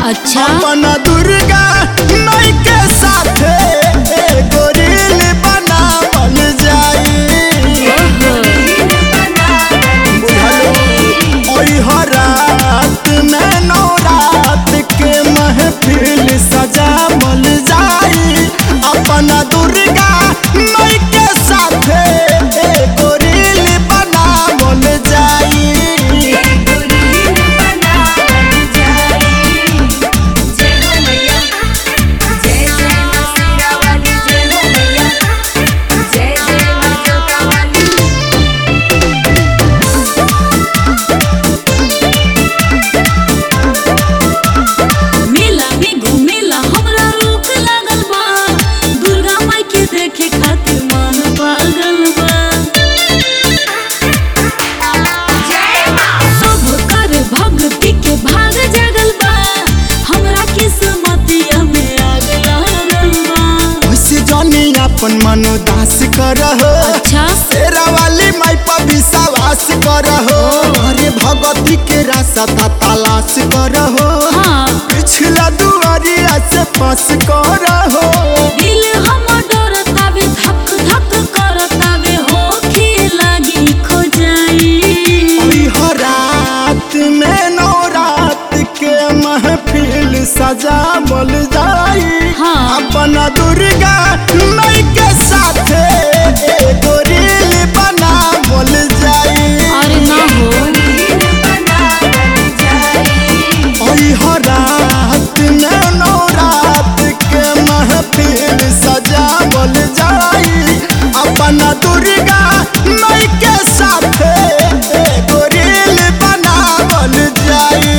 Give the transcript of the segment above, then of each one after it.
अच्छा अपन दुर्गा माई के साथे एगो रील बनावल जाई ओई हरात में नौरात के महफिल सजावल जाई अपन दुर्गा माई के साथे एगो रील बनावल जाई मेला में घूमेला हमरा रोक लागल बा दुर्गा माई के देखे खातिर मन पागल बा सब कर भक्ति के भाग जागल बा हमरा किस्मतिया में आग लागल बा वैसे जानी अपन मनोदास करहो अच्छा तेरा वाली माई पर विश्वास करहो अरे भगवती के रास्ता तलाश करहो हाँ पिछला दुआरिया से पास करहो दिल हमर डरतावे धक धक करतावे होखे लागी खो जाई ओई हरात में नौरात के महफिल सजावल जाई हाँ। अपन दुर्गा माई के साथे एगो रील बनावल जाई अरे ना हो ओई हरात में नौरात के महफिल सजावल जाई अपन दुर्गा माई के साथे एगो रील बनावल जाई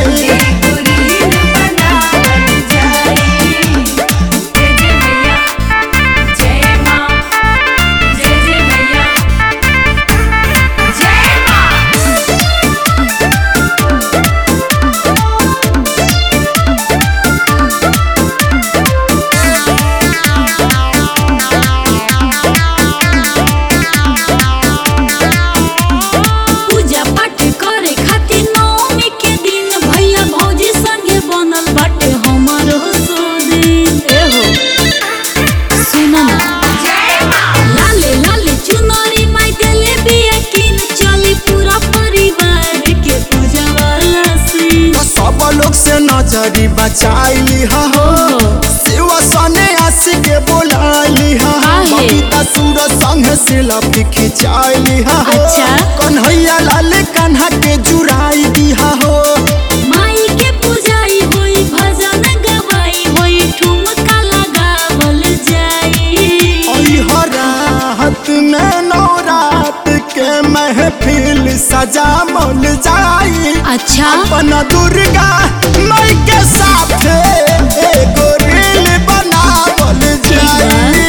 पूजा पाठ करे खातिर नवमी के दिन भैया भौजी संगे बनल बाटे हमरो सोदिन ए हो सुन ना लाले लाले चुनरी माई देले बिया किन चली पूरा परिवार के पूजा वाला सीन सब लोग से नजरी बचाई हो शिव सने आस के बोलाई हा काहे? बबीता सुर संग सेल्फी खिंचाई हा अच्छा। कन्हैया लाल कान्हा के जुराई दिहा हो माई के पूजाई होई भजन गवाई होई ठुमका लगावल जाई ओई हरात में नौरात के महफिल सजावल जाई अच्छा अपन दुर्गा माई के साथे एगो रील बनावल जाई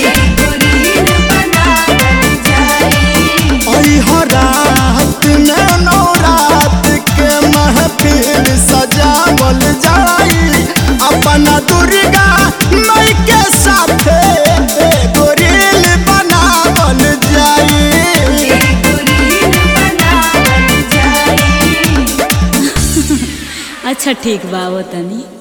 ओई हरात में नौरात के महफिल सजावल जाई अपन दुर्गा माई के साथे एगो रील बनावल जाई अच्छा ठीक बा वो तनी